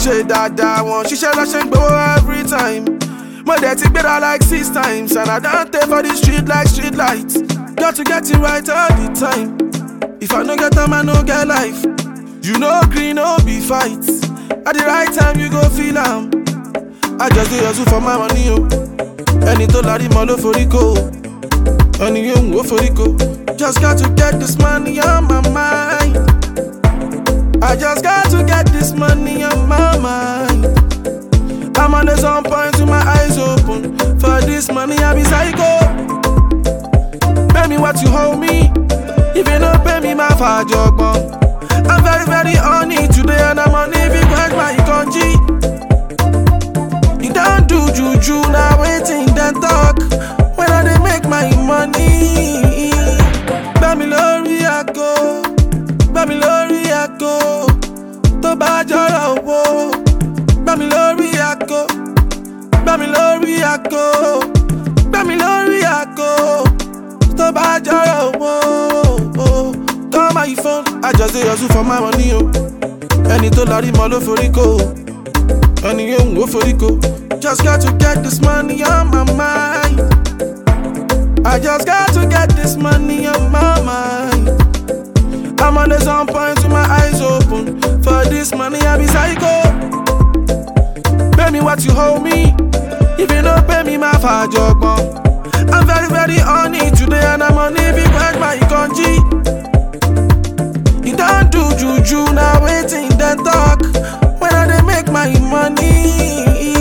ṣe dáadáa wọn ṣiṣẹ́ lọ́ṣẹ́ ń gbowó every time. Mo dẹ̀ ti gbéra like six times and I don tey for the street like street light. Got to get it right all the time. If I no get time, I no get life. You know green, no be fight. At the right time, you go feel am. I just dey hustle for my money o. Ẹni tó larí mọ́ ló forí kó o. Ẹni yóò wò forí kó. Just got to get this money on my mind. I just got to get this money on my mind. I'm on the sun point with my eyes open. For this money, I be psycho. Pay me what you hold me. If you don't pay me, my father I'm very, very on it today, and I'm on it because my country. You don't do juju, now waiting, then talk. When I dey make my money. Bami lórí àgọ́, bami lórí àgọ́, tó bá jọrọ owó. Bami lórí àgọ́, bami lórí àgọ́, bami lórí àgọ́, tó bá jọrọ owó. Call my phone, I just dey hustle for my money o. Ẹni tó larí mọ́ ló forí kó o. Ẹni yóò wò forí kó. Just got to get this money on my mind. I just got to get this money on my mind. I'm on the sun point with my eyes open. For this money, I be psycho. Pay me what you hold me. If you don't pay me, my father I'm very, very on it today, and I'm on it because my country. You don't do juju, now waiting, then talk. When I dey make my money.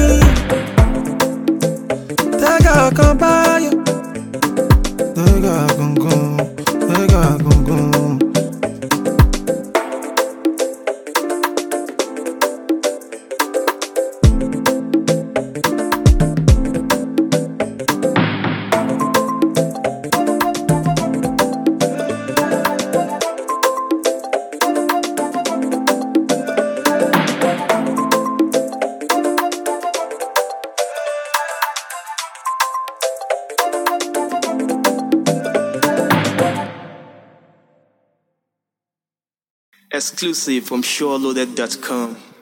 Tega kan bayo. Tega kan kan. Tega kan kan. Exclusive from SureLoaded.com.